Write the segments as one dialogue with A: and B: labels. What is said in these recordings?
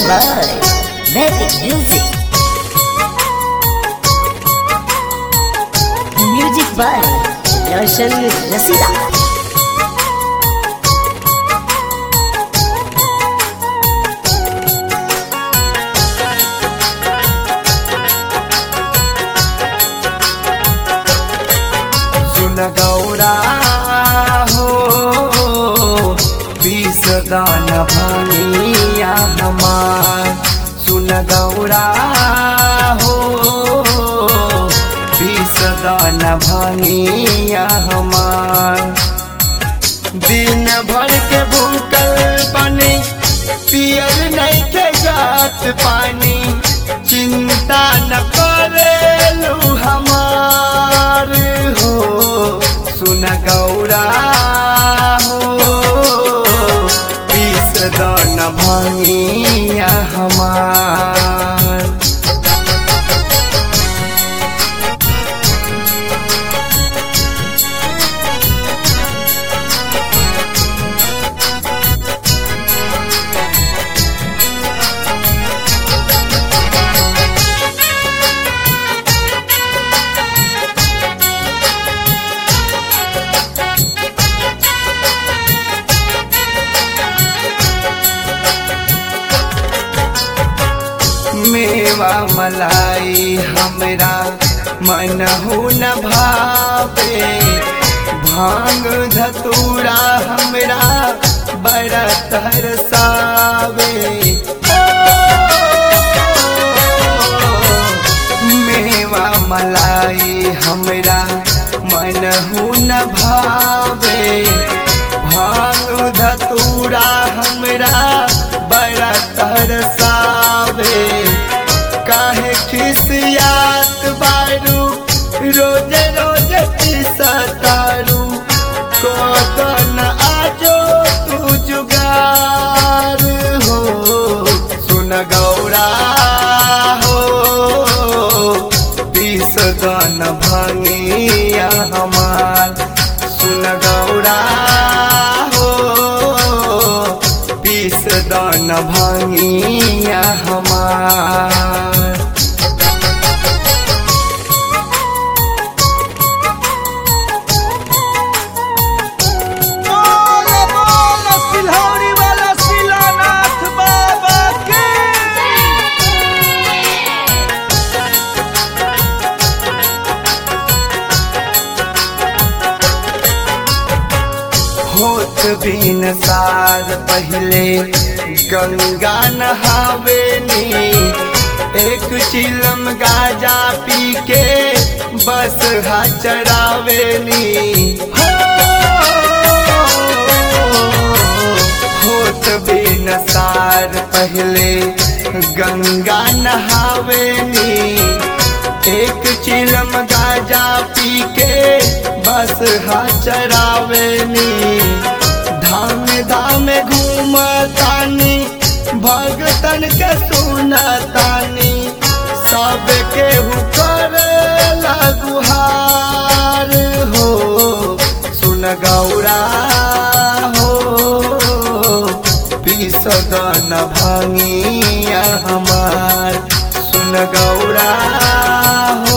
A: by Magic Music. Music by Roshan Rasida.
B: सुन गौरा हो बीस दान भनिया हमार सुन गौरा हो बीस दान भनिया हमार दिन भर के भूखल बने पियल नहीं के जात पानी चिंता न करेलू हमार हो सुन गौरा हो पीस दन भंगिया हमार मेवा मलाई हमरा मन हो न भावे भांग धतूरा हमरा बड़ा तरसावे मेवा मलाई हमरा मन हो न भावे भांग धतूरा हमरा बड़ा तरसावे काहे खिसियात बारू रोज रोज सतारू कोतन आजो तू जुगार हो सुन गौरा हो बीस दन भंगिया हमार सुन गौरा हो बीस दन भंगिया हमार
C: बोलो बोलो सिलौरी वाला शिलानाथ बाबा के
B: होत बिन सार पहले गंगा नहावेनी एक चिलम गाजा पी के बस हा चरावेनी हो, होत बिन सार पहले गंगा नहावेनी एक चिलम गाजा पी के बस हा चरावेनी धाम धाम घूमतानी भगतन के सुनतानी सब के हुकर गुहार हो सुन गौरा हो पिसदन भंगिया हमार सुन गौरा हो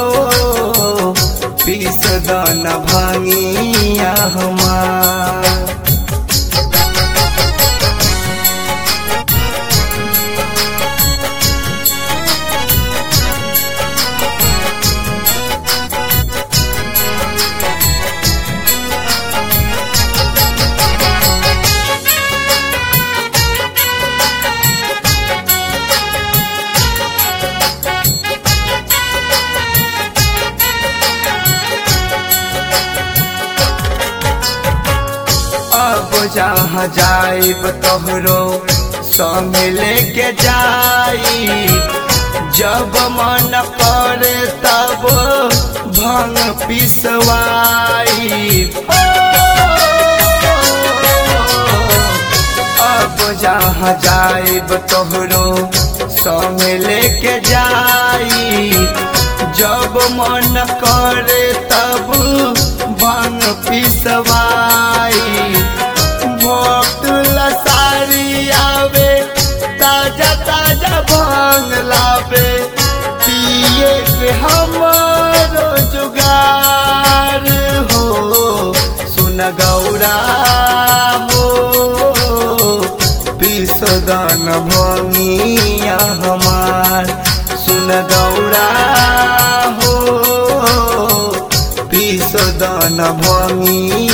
B: पिसदन भंगिया हमार अब जहाँ जाइब तोहरो संग लेके जाई जब मन करे तब भंग पिसवाई अब जहाँ जाइब तोहरो संग लेके जाई जब मन करे तब भंग पिसवाई भक्त लसारी आवे ताजा दौरा हो पिसदन भंगिया हमार सुन दौरा हो पिसदन भंगिया